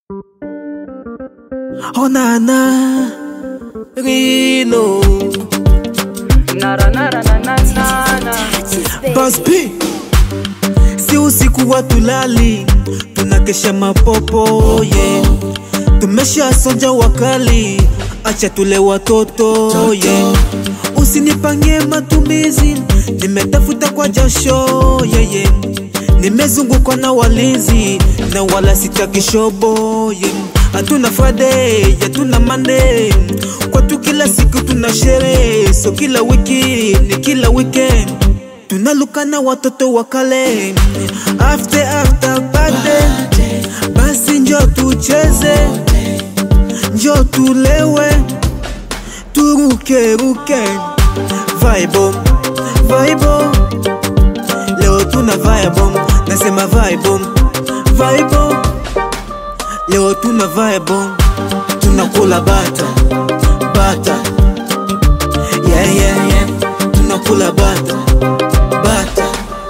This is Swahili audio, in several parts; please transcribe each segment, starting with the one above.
Oh nana Rino Nara, nara, na, na, na, na. Buzz P Si usiku wa tulali Tunakesha mapopo yeah. Tumesha sonja wakali Acha tule watoto yeah. Usinipangie matumizi Nimetafuta kwa jasho yeah, yeah. Nimezungukwa na walinzi Na wala sitaki shobo yeah. Hatuna Friday, hatuna Monday Kwetu kila siku tuna sherehe So kila wiki ni kila weekend tunalukana watoto wa kale after after birthday basi njo tucheze njo tulewe turuke ruke vaibo vaibo leo tuna vaibo nasema vaibo vaibo leo tuna vaibo tunakula bata bata yeah, yeah, yeah. tunakula bata bata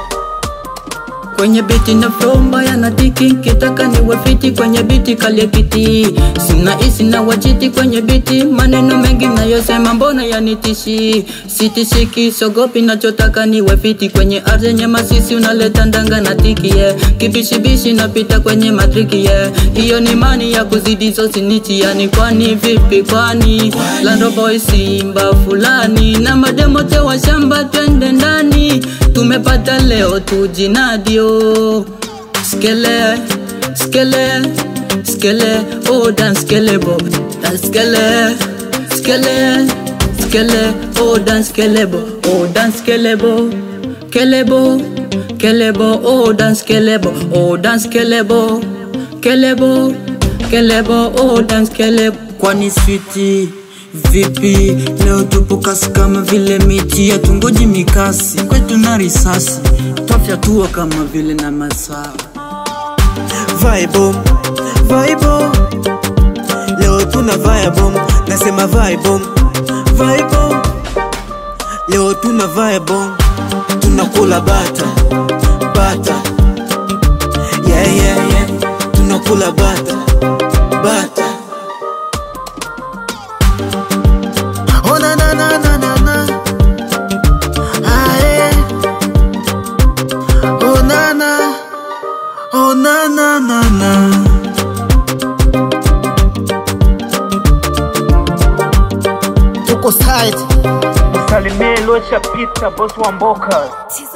kwenye biti na flow mbaya na tiki kitaka niwe fiti kwenye biti kalia kiti sina isi na wachiti kwenye biti maneno mengi nayosema mbona yanitishi sitishiki sogopi nachotaka niwe fiti kwenye ardhi yenye masisi unaleta ndanga na tiki yeah. kibishibishi napita kwenye matriki yeah. hiyo ni mani ya kuzidi zosinichi yani kwani vipi kwani lando boy simba fulani na mademote wa shamba twende ndani tumepata leo tujinadio skele skele skele oh dan skele bo dan skele skele skele oh dan skele bo oh dan skele bo kelebo kelebo oh dan skele bo oh dan skele bo kelebo kelebo oh dan skele kwani switi Vipi leo tupo kasi kama vile miti ya tungoji mikasi kwetu na risasi twafyatua kama vile na masaa Vibe Vibe Leo tuna vibe Nasema vibe Vibe Leo tuna vibe Tunakula bata Bata Yeah yeah yeah Tunakula bata Bata Oh na na na na na na Ah yeah Oh na na Oh na na na na tuko side Salimie Locha Peter, boss wa Mboka. Tis